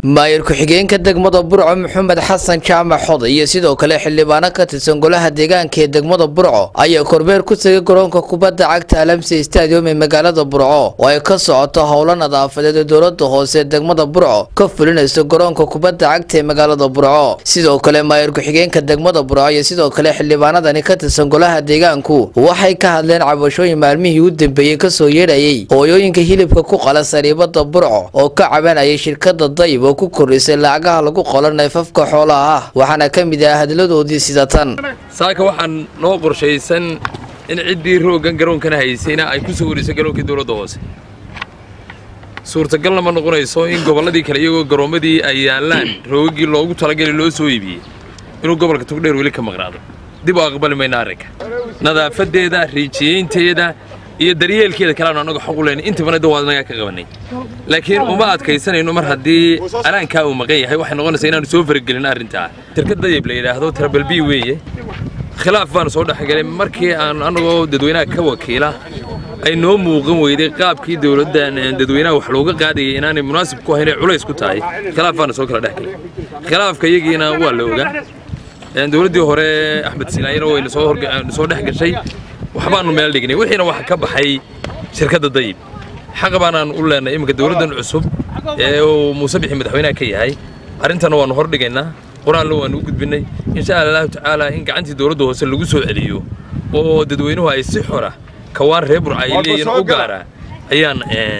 maayir ku-xigeenka degmada burco maxamed xasan jaamac xoday iyo sidoo kale xildhibaano ka tirsan golaha deegaanka ee degmada burco ayaa korbeer ku tegay garoonka kubadda cagta alamse stadium ee magaalada burco oo ay ka socoto howlo nadaafadeed ee dowlada hoose ee degmada burco ka fulinayso garoonka kubadda cagta ee magaalada burco sidoo kale maayir ku-xigeenka degmada burco iyo sidoo kale xildhibaanadani ka tirsan golaha deegaanku waxay ka hadleen cabashooyin maalmihii u dambeeyey kasoo yeedhayay hooyooyinka hilibka ku qala sariibada burco oo ka cabanayay shirkada dayib oo ku kordhisay lacagaha lagu qolo neefafka xoolaha ah waxaana ka mid ah hadladoodii sida tan saaka waxaan noo qorshaysan in ciddii rooggan garoonkana haysayna ay ku soo warisay garoonkii dowladda hoose suurtagalna ma noqonayso in gobolladii kale iyagoo garoommadii ay yaallaan roogaggii loogu talagali loo soo iibiyey inuu gobolka tugdheer weli ka maqnaado dib u aqbali mayna arrinka nadaafadeeda riijiyeynteeda iyo daryeelkeeda kaleanu annaga xaq u leyna intabana da waad nagaa ka qabanay laakiin uma adkaysanayno mar haddii alaankaa uu maqan yahay waxay noqonaysaa inaanu soo faragelin arrintaa shirkad dayib la yidhaahdo tarabalbi weeye khilaaf baanu soo dhexgalay markii aan annagoo dadweynaha ka wakiila ay noo muuqan weyday qaabkii dowladdan dadweynaha wax looga qaadayay inaanay munaasib ku ahayn ee culays ku tahay khilaaf baanu soo kala dhexgalay khilaafka iyagiina waa la ogaa dowladdii hore axmed silaayana wayna soo dhex gashay waxbaanu meel dhignay wixiina waxa ka baxay shirkadda dayib xaqa baanaan u leenay iminka dowladdan cusub ee uu muuse bixi madaxweynaha ka yahay arrintana waannu hor dhigaynaa qur-aanna waannu u gudbinnay insha allahu tacaala in gacantii dowladda hoose lagu soo celiyo oo dadweynuhu ay si xora kawaan reer burca ay leeyihin u gaara ayaan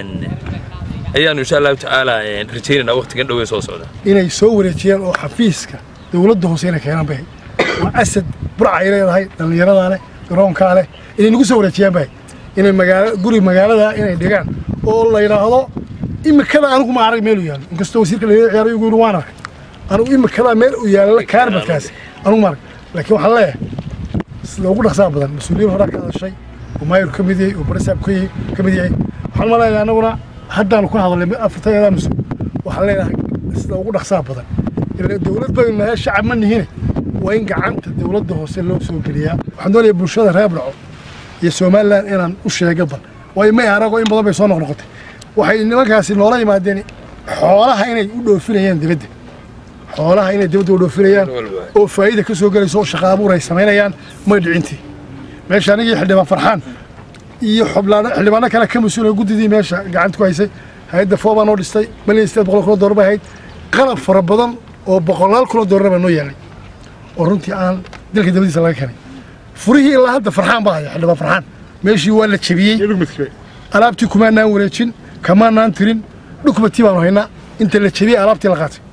ayaannu insha allahu tacaala rajaynaynaa waqtigan dhowee soo socda inay soo wareejiyaan oo xafiiska dowladda hoose inay keenaan bay waa asad burca ay leedahay dhallinyaradaa leh garoonkaa leh inay nagu soo wareejiyaan bay inay magaala guri magaalada inay dhigaan oo la yidhaahdo imikada anigu ma arag meel u yaallo inkastoo wasiirka laga ciyaaray ugu yidhi waan arkay anigu imikadaa meel u yaalla kaarbadkaasi anigu ma arag laakiin waxaan leeyahay sida ugu dhaqsaa badan mas-uuliyiin horaa ka hadashay oo maayir ka mid yahay oo barasaab ka mid yahay waxaan ma leeyahay annaguna haddaanu ka hadalnay afartayadaa mas-uul waxaan leenahay sida ugu dhaqsaa badan dowlad baynu nahay shacab ma nihine waa in gacanta dowladda hoose loo soo geliyaa waxaan doonayaa bulshada reer burco iyo somalilan inaan u sheega bal waayo may arago in badan bay soo noqnoqotay waxay nimankaasi noola yimaadeen xoolaha inay u dhoofinayaan dibadda xoolaha inay dibadda u dhoofinayaan oo faa'iida ka soo gelayso oo shaqa abuur ay samaynayaan may dhicintii meesha anigii xildhibaan farxaan iyo xildhibaano kale ka mas-uula guddidii meesha gacanta ku haysay hay-adda foobaa noo dhistay malyan sideed boqol kuna doolar bay ahayd qalab fara badan oo boqolaal kuna doolarna baa noo yaallay oo runtii aan dalka dabadiisa laga keenay furihii ilaa hadda farxaan baa haya xildhibaan farxaan meeshii waa la jebiyey alaabtii kumaanaan wareejin kamaanaan tirin dhukmatii baanu haynaa inta la jebiyey alaabtii la qaatay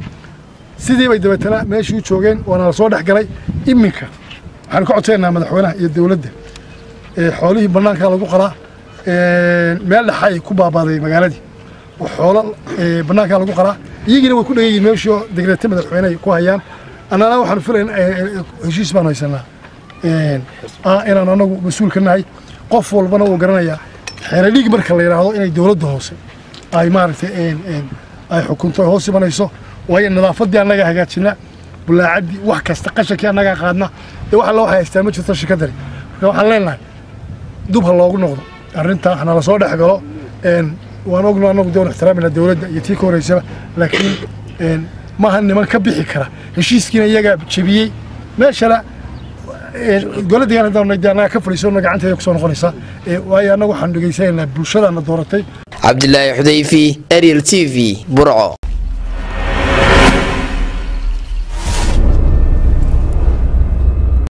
sidii bay dabeetana meeshii u joogeen waana la soo dhex galay iminka waxaanu ka codsaynaa madaxweynaha iyo dowladda xoolihii bannaankaa lagu qalaa meel dhexa ay ku baabaaday magaaladii oo xoolo bannaankaa lagu qalaa iyagiina way ku dhegan yihin meeshii oo degreete madaxweyne ay ku hayaan annana waxaanu filayn heshiis baanu haysanaa inaan anagu mas-uul ka nahay qof walbana wuu garanayaa xeeradhiig marka la yidhaahdo inay dowladda hoose ay maaragtay ay xukunto ay hoos imanayso waayo nadaafaddii annagaa hagaajina bulaacaddii wax kasta qashankii annagaa qaadna dee wax alla waxay haystaan ma jirto shirkaddani marka waxaan leenahay dub ha loogu noqdo arrintaa hana la soo dhex galo waan ogno annagu doon ixtiraamina dowladda iyo tii ka horeysaba laakiin maaha niman ka bixi kara heshiiskiina iyagaa jebiyey meeshana goladdigan haddaan annaga ka fadhiisano gacanteeda ku soo noqonaysaa waayo annagu waxaan dhegaysanaynaa bulshadaana dooratay cabdilaahi xudayfi ariel t v burco